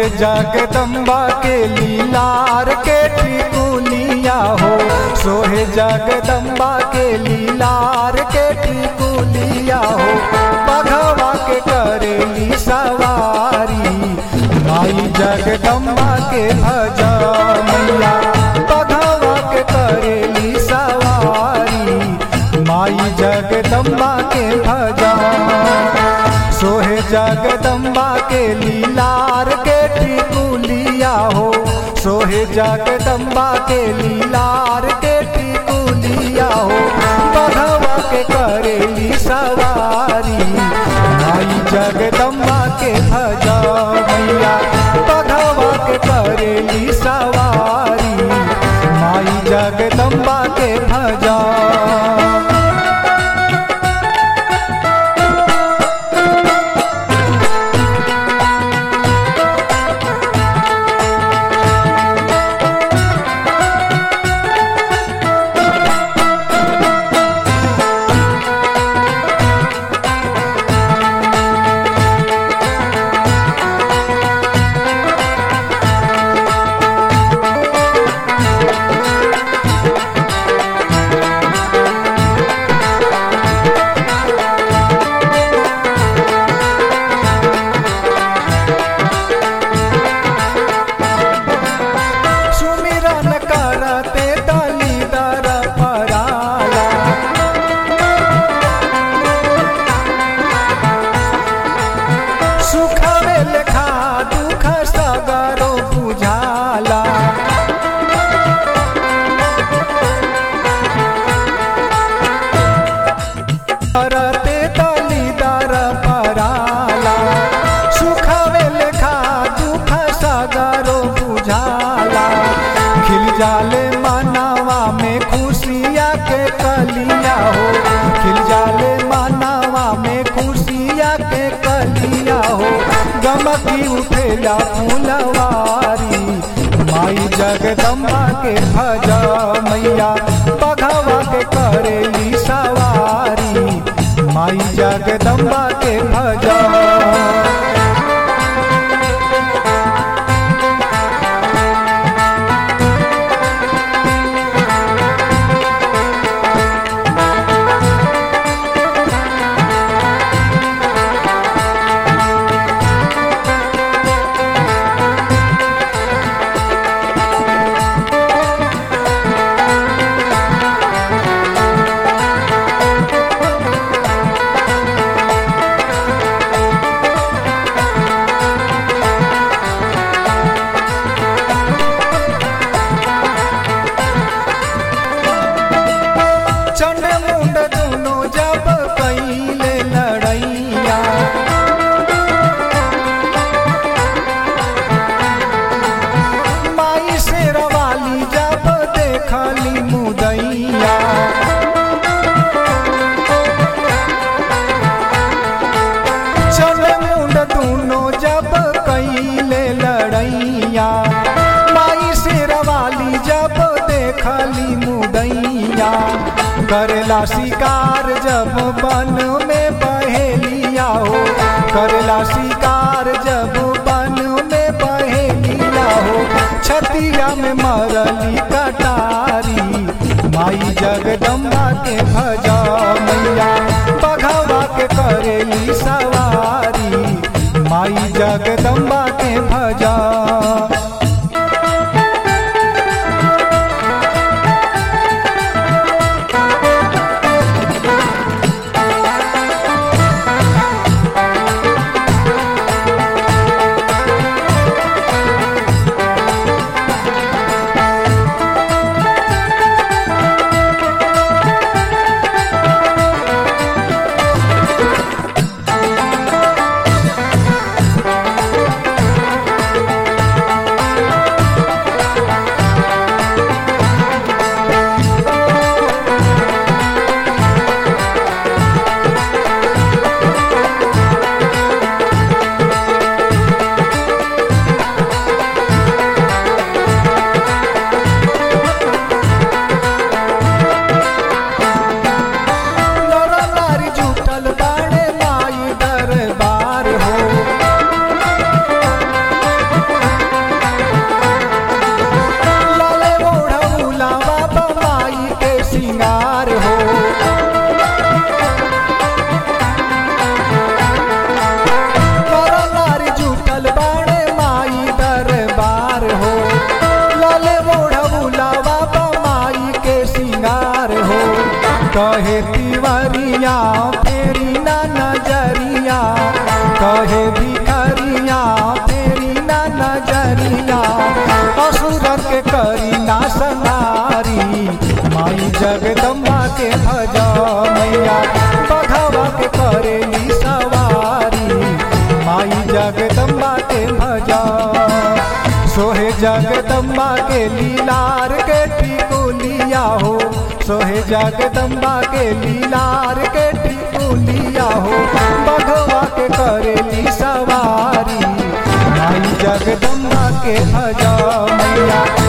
जगदम्बा के लीलार के टिकुलिया हो सोहे जगदम्बा के लीलार के टिकुलिया हो पघवा के करेली सवारी माई जगदम्बा के भजनिया पघवा के करेली सवारी माई जगदम्बा के भजन सोहे जगदम्बा के लीलार के टिकुलिया हो सोहे जगदम्बा के लीलार के टिकुलिया हो बधवा के करेली सवारी माई जगदम्बा के भजा मैया बधवा के करेली सवारी माई जगदम्बा के भजा सुमिरन करते दलीदर पराला सुखवे लेखा दुख सगरो बुझाला करते दलीदर पराला सुखवे लेखा दुख सगरो बुझाला खिल जाले मानवा में खुशिया के कलिया हो खिल जाले मानवा में खुशिया के कलिया हो गमकी उठेला फूलवारी माई जगदम्बा के भजा मैया बघवा के करेली सवारी माई जगदम्बा के भजा चंड मुंड दोनों जब कैले लड़ैया माई से रवाली जब देखली मुदैया चंड मुंड दोनों जब कैले लड़ैया माई से रवाली जब देखली मुदैया करेला शिकार जब बन में बहेलिया हो करेला शिकार जब बन में बहेलिया हो छतिया में मरली कटारी माई जगदम्बा के भजा मैया बघवा के करेली सवारी माई जगदम्बा के भजा कहे तिवरिया फेरी ना नजरिया कहे भिखरिया फेरी ना नजरिया असुर के करी ना सनारी माई जगदम्बा के भज मैया बघवा के करेली सवारी माई जगदम्बा के भजा सोहे जगदम्बा के लीलार के टिकुलिया हो सोहे जगदम्बा के लीलार के टिकुलिया हो बघवा के करेली सवारी माई जगदम्बा के भजा मैया